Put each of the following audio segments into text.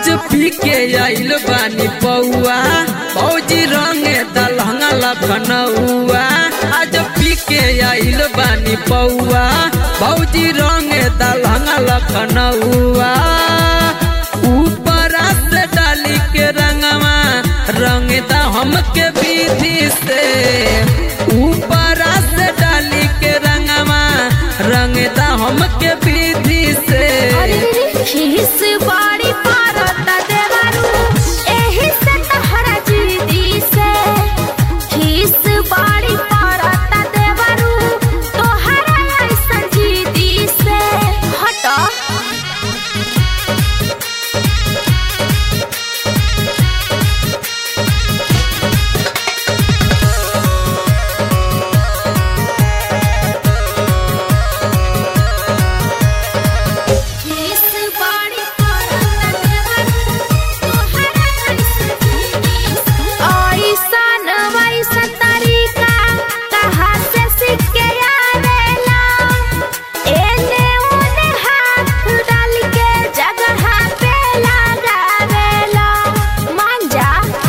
आज पी के आइल बानी पौआ फौजी रंगे दलहंगा लखनऊआ आज पी के आइल बानी पौआ फौजी रंगे दलहंगा लखनऊआ ऊपर से डाली के रंगवा रंग दा हमके विधि से ऊपर से डाली के रंगवा रंग दा हमके विधि से अरे खीस बाड़ी पारत देवारू एही से तहरा जीदी से खीस बाड़ी पारत देवारू तोहरा ऐसन जीदी से हट खीस बाड़ी पारत देवारू तोहरा ऐसन जीदी से ऐसन वैसन तरीका कहाँ से सीख के आवेला एने ओने हाथ डाल के जगह पे लगावेला मान जा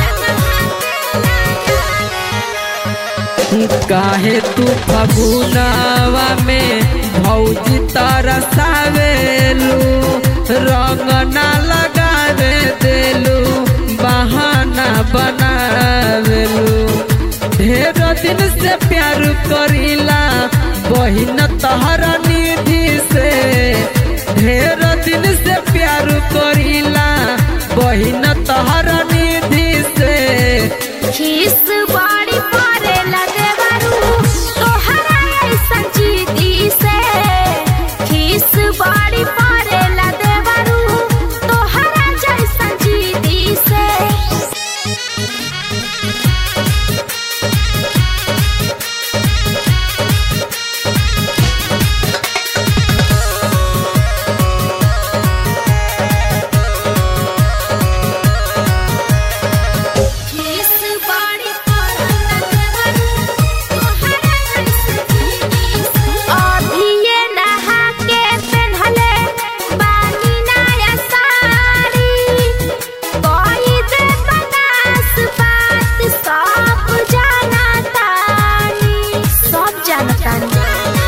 काहे तू फगुनावा में भौजी तरसावेलू रंग ना लगावे देलू बहाना बनावेलू ढेर दिन से प्यार करीला बहिन तहरा निधि से ढेर दिन से प्यार करीला बहिन तहरा निधि से खीस बाड़ी पारे लगे बारू तोहरा ऐसन जीदी से खीस बाड़ी पारे लगे बारू तोहरा जैसन जीदी से खीस बाड़ी पारत देवारू तोहरा ऐसन जीदी से अभिये नहा के पेन्हले बानी नया साड़ी कोई दे बनास बात सब जाना तानी सब जानतानी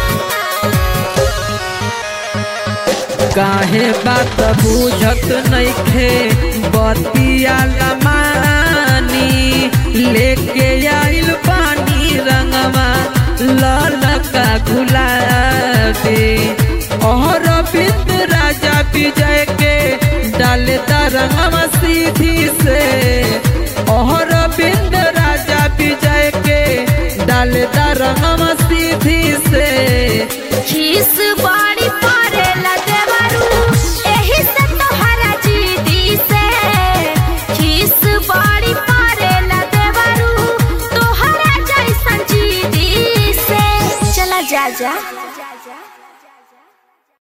काहे बात बुझत नइखे बतिया लमानी लेके आइल पानी रंगवा ललका गुलाबी और बिंद राजा विजय के डाले रंगवा सीधी से और बिंद राजा विजय के डाले रंगवा सीधी से खीस बाड़ी पारे लगे बारू एही से तोहरा जीदी से खीस बाड़ी पारे लगे बारू तोहरा जैसन जीदी से चला जा जा